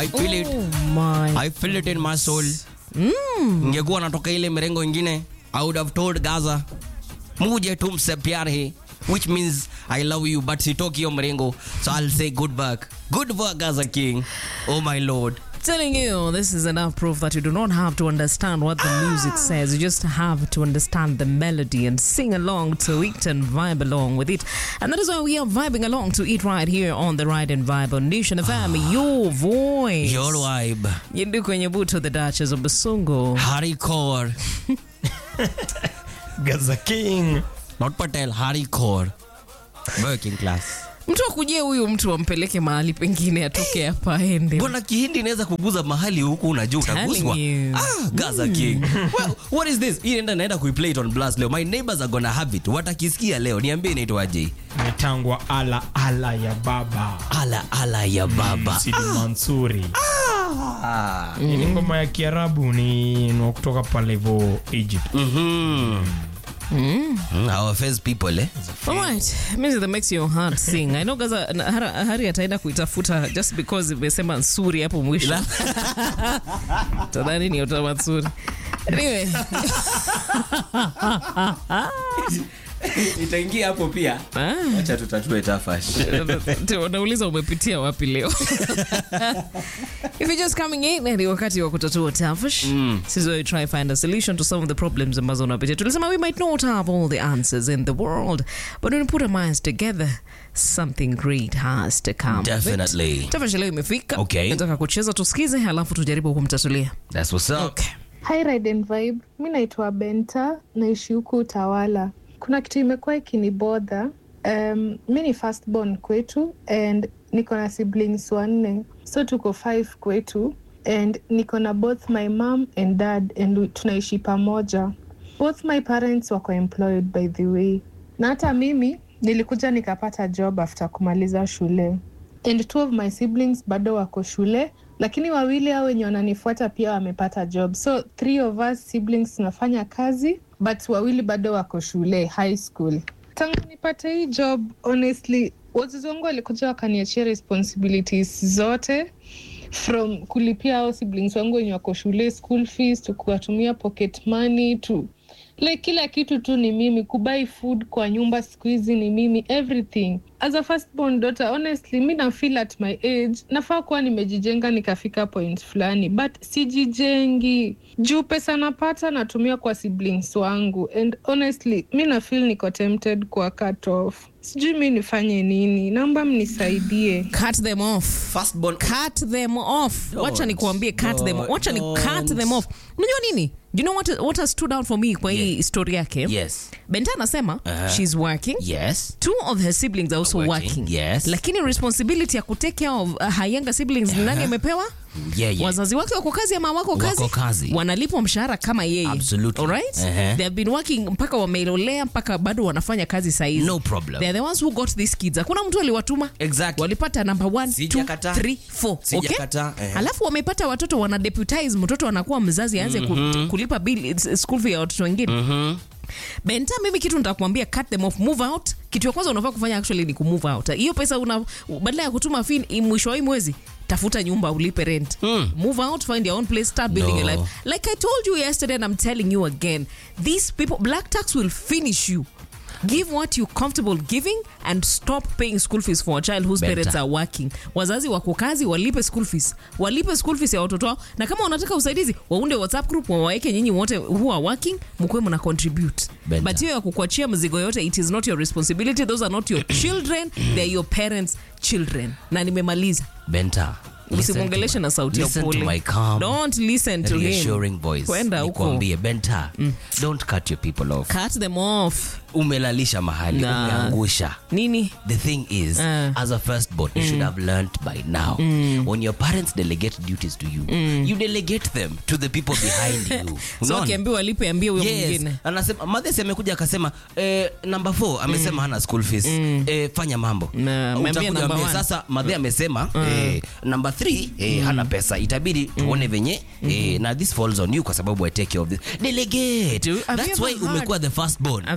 I feel it. Oh my. I feel it in my soul. Ningekuwa natoka ile mirengo ingine, I would have told Gaza, muje tumse pyar hai, which means I love you, but sitoki hiyo mrengo, so I'll say good back. Good work, Gaza King. Oh my lord. telling you this is enough proof that you do not have to understand what the music says you just have to understand the melody and sing along to it and vibe along with it and that is why we are vibing along to it right here on the ride and vibe on nation fm your voice Your vibe. Yindu kwenye buto the duchess of Basungo Hardcore. Gaza King. Not Patel, hardcore. Working class. mtu akujie huyu mtu ampeleke mahali pengine atoke hapa aende Mbona kihindi inaweza kuguza mahali huku unajua utaguswa? Telling you. Ah, Gaza King. well, what is this? Hii naenda naenda kuiplay it on blast leo. My neighbors are gonna have it. Watakisikia leo. Niambie inaitwaje? Imetangwa ala ala ya baba. Ala ala ya baba. Sidi Mansuri. Ah. Ni ngoma ya Kiarabu ni ni wa kutoka pale hivyo Egypt. Mhm. Mm, Our first people eh? Alright, music that makes your heart sing. I know Gaza na- Hara- Hari ataenda kuitafuta just because imesema nsuri hapo mwisho. Tadhani ni utawa nsuri. Anyway, Itaingia hapo pia. ah, Acha tutatue tafash. Te- wanauliza umepitia wapi leo if you're just coming in ni wakati wa kutatua tafash this is where we try find a solution to some of the problems ambazo unapitia tulisema we might not have all the answers in the world but when we put our minds together something great has to come of it. Definitely. tafash leo imefika Okay. nataka kucheza tusikize halafu tujaribu kumtatulia That's what's up. okay. Hi Ride and Vibe, mi naitwa Benta, naishi huku Utawala. Kuna kitu imekuwa ikinibodha. Um, mi ni firstborn kwetu and niko na siblings wanne, so tuko five kwetu and niko na both my mom and dad and we- tunaishi pamoja. Both my parents wako employed by the way, na hata mimi nilikuja nikapata job after kumaliza shule and two of my siblings bado wako shule lakini wawili hao wenye wananifuata pia wamepata job so three of us siblings tunafanya kazi but wawili bado wako shule high school tangu nipate hii job honestly wazazi wangu walikuja wakaniachia responsibilities zote from kulipia hao siblings wangu wenye wako shule school fees to kuwatumia pocket money to like kila kitu tu ni mimi kubai food kwa nyumba siku hizi ni mimi everything as a firstborn daughter honestly mi na feel at my age nafaa kuwa nimejijenga nikafika point fulani but sijijengi juu pesa napata natumia kwa siblings wangu and honestly mi na feel niko tempted kwa cut off sijui mi nifanye nini naomba mnisaidie cut them off Firstborn. cut them off Don't. wacha nikuambie cut them Don't. wacha ni cut them off unajua nini you know what, what has stood out for me kwa hii Yeah. story yake Yes. benta anasema Uh-huh. she's working Yes. two of her siblings are also Working, working, yes. lakini responsibility ya kutake care of uh, her younger siblings ni nani amepewa Yeah, yeah. wazazi wake wako kazi ama wako kazi, Wako kazi. wanalipwa mshahara kama yeye Absolutely. Alright? Uh-huh. they have been working mpaka wamelolea mpaka bado wanafanya kazi saizi No problem. they are the ones who got these kids hakuna mtu aliwatuma Exactly. walipata number one, two, Sijakataa. three, four. Okay? Sijakataa, eh. alafu wamepata watoto wana deputize mtoto anakuwa mzazi aanze ku- kulipa bill school fee ya watoto wengine benta mimi kitu nitakwambia cut them off move out kitu ya kwanza unafaa kufanya actually ni kumove out hiyo pesa una badala ya kutuma fin i- mwisho wa hii mwezi tafuta nyumba ulipe rent move out find your own place start building No. your life like i told you yesterday and i'm telling you again these people black tax will finish you give what you comfortable giving and stop paying school fees for a child whose Better. parents are working wazazi wako kazi walipe school fees walipe school fees ya watoto wao na kama wanataka usaidizi waunde whatsapp group wawaweke nyinyi wote who are working mkuwe mna contribute Better. but hiyo ya kukuachia mzigo yote it is not your responsibility those are not your children they are your parents children na nimemaliza Benta. listen to usimwongeleshe my- na sauti ya listen to upole my calm, don't listen to him reassuring voice. kwenda huko Nikwambie, Benta, don't cut your people off. cut them off Umelalisha mahali, Nah. umeangusha. nini The thing is, Uh. as a firstborn, you should have learned by now. When your parents delegate duties to you, you delegate them to the people behind you. so Unaona? akiambiwa alipe ambie huyo Yes. mwingine Anasema Mathesi amekuja akasema eh, number 4 amesema hana school fees. Eh, fanya mambo. Na, ameambia Utakuja number ambia, one. sasa Mathe amesema eh, number 3 eh, hana pesa. Itabidi tuone venye eh, na this falls on you kwa sababu I take care of this. Delegate. Do- have you That's ever why heard- umekuwa the firstborn. have you ever had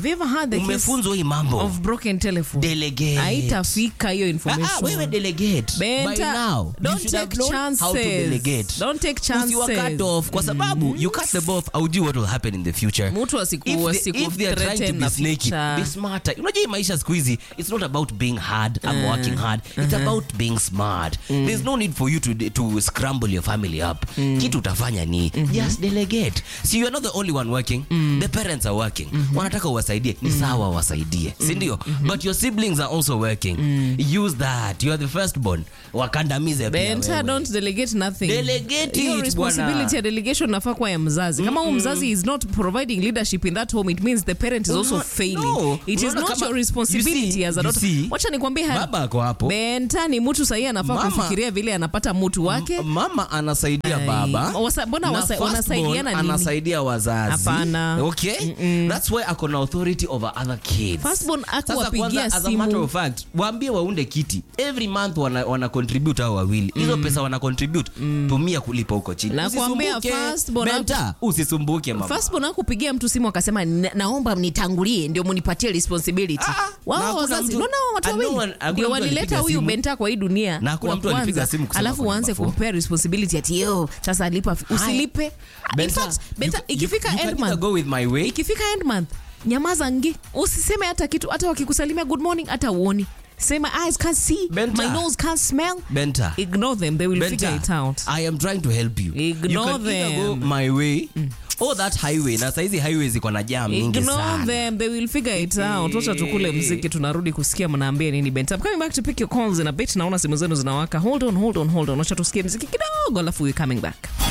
had the case umefunzwa hii mambo of broken telephone delegate haitafika hiyo Ah, ah, information wewe delegate Benta, by now you don't should have take known how to chances. delegate Don't take Usiwa cut chances. off kwa sababu you cut them off aujui what will happen in the future Mtu asiku- If they- asiku if they are trying to threaten be na snaky, future. be smarter unajua hii maisha siku hizi it's not about being hard I'm working hard it's about being smart there's no need for you to, to scramble your family up kitu utafanya ni just delegate see you're not the only one working the parents are working wanataka uwasaidie ni sawa wasaidie si ndio but your siblings are also working use that you are the first born wakandamize pia Benta, wewe. don't delegate nothing. Delegate Hiyo it, responsibility bwana. ya delegation nafaa kuwa ya mzazi kama huyu mzazi is not providing leadership in that home it means the parent is also Unaona- failing no. it is Unaona not kama- your responsibility you see- as a you daughter see, wacha nikwambie haya. baba ako hapo. Benta ni mtu sahii anafaa Mama- kufikiria vile anapata mutu wake mama anasaidia Ai, baba wasa- mbona na wasa- firstborn wanasaidiana nini? anasaidia wazazi Hapana. okay that's why ako na authority over other kids Firstborn Sasa akuwapigia kwanza, as a simu. matter of fact waambie waunde kiti every month wana, wana contribute hao wawili hizo pesa wana contribute tumia kulipa huko chini Nakwambia Usisumbuke. firstborn Benta, usisumbuke mama firstborn akupigia mtu simu akasema "Na- naomba mnitangulie ndio munipatie responsibility Ah, na wao hakuna wazazi mtu- naona watu Ah, no wawili one- hakuna ndio mtu walileta alipiga huyu simu. benta kwa hii dunia Na hakuna wa mtu alipiga kwanza. simu kusema alafu kwa waanze number four. kumpea responsibility ati yo sasa lipa usilipe in Benta, fact benta you- ikifika you- you can end either month go with my way ikifika end month nyamaza ngi usiseme hata kitu hata wakikusalimia good morning hata uoni sema eyes can't see Benta. my nose can't smell Benta. ignore them they will Benta, figure it out I am trying to help you. Ignore you can either go them. my way or that highway. Na saizi highway ziko na jam nyingi Ignore sana. them, they will figure it out. Wacha tukule mziki, tunarudi kusikia mnaambia nini Bent. I'm coming back to pick your calls in a bit. Naona simu zenu zinawaka. Hold on, hold on, hold on. Wacha tusikie mziki kidogo, alafu we coming back.